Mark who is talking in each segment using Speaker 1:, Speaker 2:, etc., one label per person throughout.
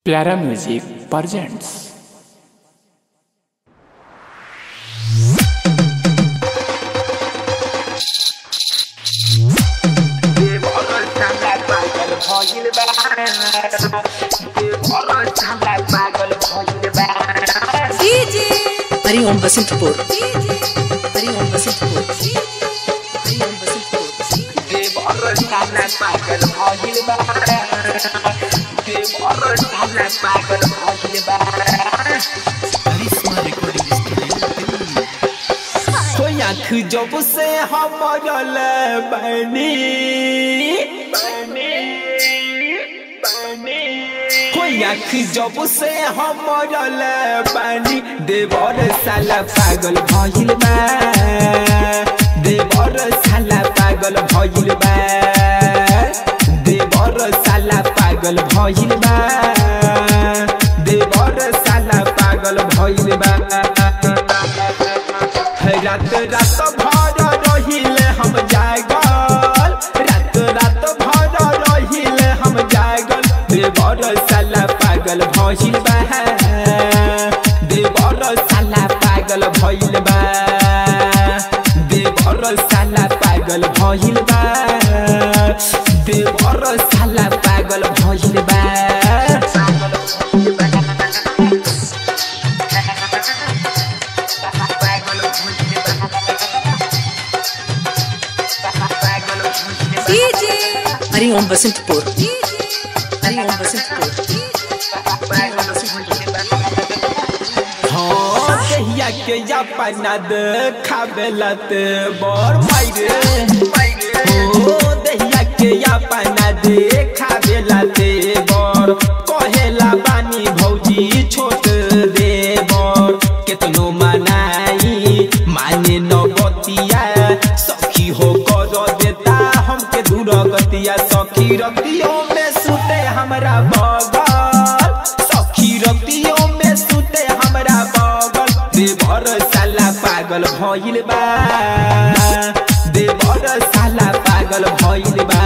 Speaker 1: प्यारा music presents
Speaker 2: Hari Om Basantpur Hari Om Basantpur Hari Om Basantpur
Speaker 3: कोई आँख जब से हमरल बनी कोई आँख जब से हमरल बनी देवर साला पागल भइल बा देवर साला पागल भइल बा देवर साला पागल भइल बा देवर साला पागल भइल बा रात रात भर रहिले हम जागल रात रात भर रहिले हम जागल देवर साला पागल भइल बा देवर साला पागल भइल बा देवर साला पागल भइल बा देवर साला पागल भइल बा
Speaker 2: हरि ओम बसंतपुर हरि ओम बसंतपुर हरि ओम बसंतपुर
Speaker 3: हाँ कहिया के अपना देखाबेलत बड़ मायरे ओ दहिया के अपना देखाबेलत बड़ कहेला बानी भौजी छोट दे बड़ केतनो मनाई माने न बतिया सखी हो कर देता हमके दूर गतिया सखी रतियों में सुते हमरा बगल सखी रतियों में सुते हमरा बगल देवर साला पागल भइल बा देवर साला पागल भइल बा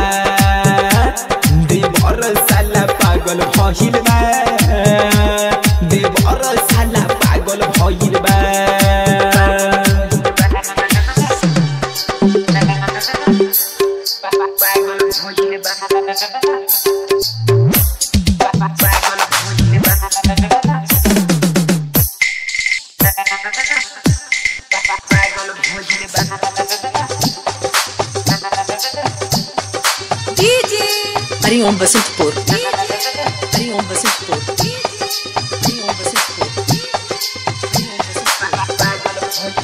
Speaker 3: देवर साला पागल भइल बा देवर साला पागल भइल बा
Speaker 2: हरि ओम बसंतपुर हरि ओम बसंतपुर हरि ओम बसंतपुर हरि ओम बसंतपुर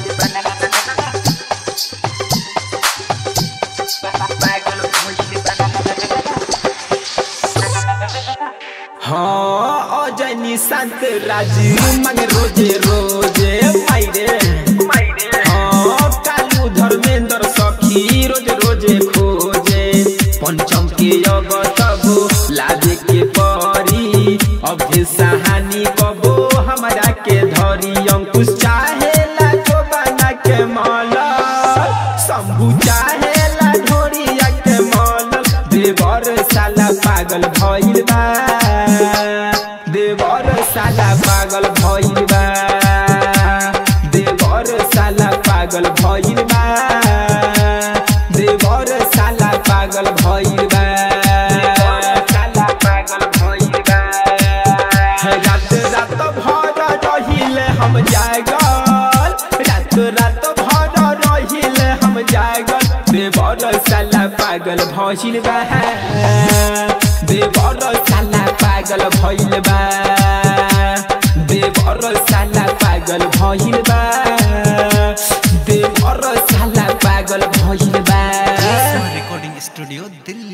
Speaker 3: हाँ अजनी शांत राजू मांगे रोजे रोजे मायरे हाँ कालू धर्मेंद्र सखी रोज रोजे खोजे पंचम के अब तबो लाजे के परी अभे सहानी कबो हमरा के धरी अंकुश चाहे ला जो बना के माला शंभू चाहे ला ढोरिया के माला देवर साला पागल भइल बा देवर साला पागल भइल बा देवर साला पागल भइल बा देवर साला पागल भइल बा साला पागल भइल बा रात रात भर रहिले हम जागल रात रात भर रहिले हम जागल देवर साला पागल भइल बा देवर साला पागल भइल बा देवर साला पागल भइल बा देवर साला पागल भइल बा
Speaker 4: रिकॉर्डिंग स्टूडियो दिल्ली